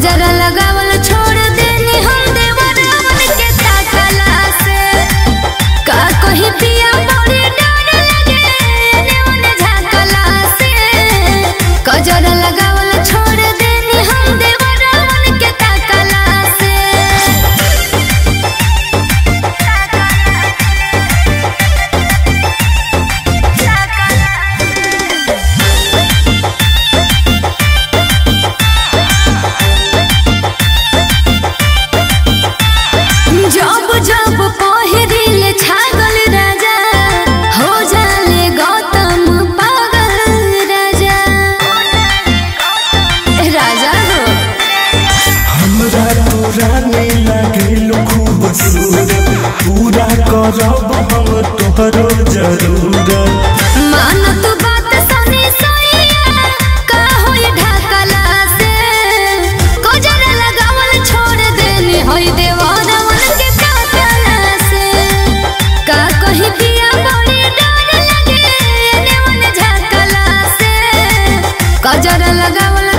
कजरा लगावल छोड़ देनी हम देवरावन के ताकला से का कहीं पिया बड़ी डर लगे देवन झाकला से कजरा लगावल छोड़ देनी हम देवरावन के ताकला से जब जब पहिरिल छागल राजा हो जाले गौतम पागल राजा राजा हो हमरा तोरा नहीं लागेलो खूब सूरत पूरा करब हम तोहरो जरूरत मानत बात सनी सैया का होई ढाकला से कोजरा लगावल छोड़ देनी होई देवरवन के ताकला से का कहीं पिया बड़ी डर लगे देवन झाकला से कजरा लगावल